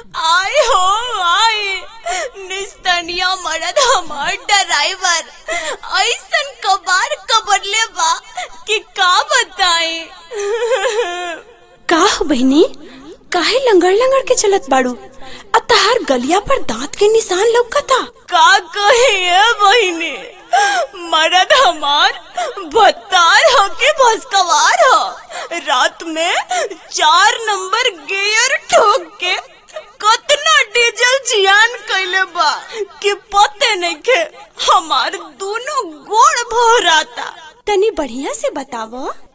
आय हो आय निस्तनिया मरद हमार ड्राइवर ऐसन कबार कबरले बा कि का बताई का हो बहनी काहे लंगड़ लंगड़ के चलत बाड़ू आ तहार गलिया पर दांत के निशान लौकता का कहिए बहिनी मरद हमार भत्तार हो के भस्कवार हो रात में चार नंबर गियर ठोक के कतना डीजल जियान कैले बा कि पते नहीं के हमार दोनों गोड़ भराता तनी बढ़िया से बतावो